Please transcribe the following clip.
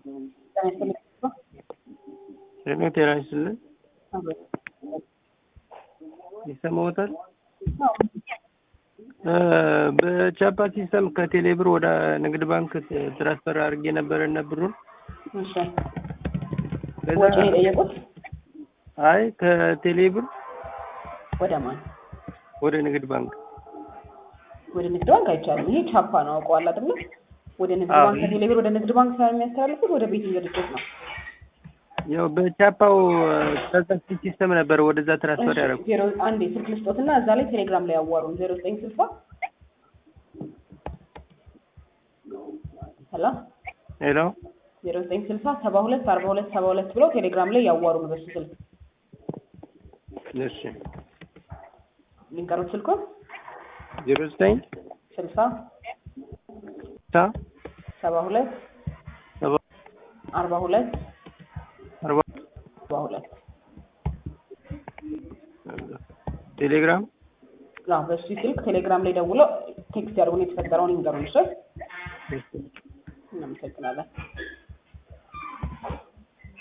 ጤና ጤና ይስጥልን። ይሰማዎታል? በቻፓ ሲስተም ከቴሌ ብር ወደ ንግድ ባንክ ትራንስፈር አድርጌ ነበር እና ብሩን እሺ ወጪ ነው የጠየቁት? አይ ከቴሌ ብር ወደ ማን? ወደ ንግድ ባንክ ወደ ንግድ ባንክ አይቻልም። ይሄ ቻፓ ነው አውቀዋል አይደለ? ወደ ንግድ አዎ። ባንክ ከቴሌ ብር ወደ ንግድ ባንክ ሳይሆን የሚያስተላልፉት ወደ ቤት ድርጅት ነው። ያው በቻፓው ትራንዛክሽን ሲስተም ነበር ወደዛ ትራንስፈር ያደረኩ። ዜሮ አንዴ ስልክ ልስጦትና እዛ ላይ ቴሌግራም ላይ ያዋሩን ዜሮ ዘጠኝ ስልሳ ሰላም ሄሎ ዜሮ ዘጠኝ ስልሳ ሰባ ሁለት አርባ ሁለት ሰባ ሁለት ብለው ቴሌግራም ላይ ያዋሩን በሱ ስልክ እሺ ሊንቀሩት ስልኩን ዜሮ ዘጠኝ ስልሳ ሳ ሰባ ሁለት ሰባ አርባ ሁለት አርባ ሰባ ሁለት ቴሌግራም አዎ በሱ ስልክ ቴሌግራም ላይ ደውለው ቴክስት ያድርጉን የተፈጠረውን ይንገሩን። እሺ እናመሰግናለን።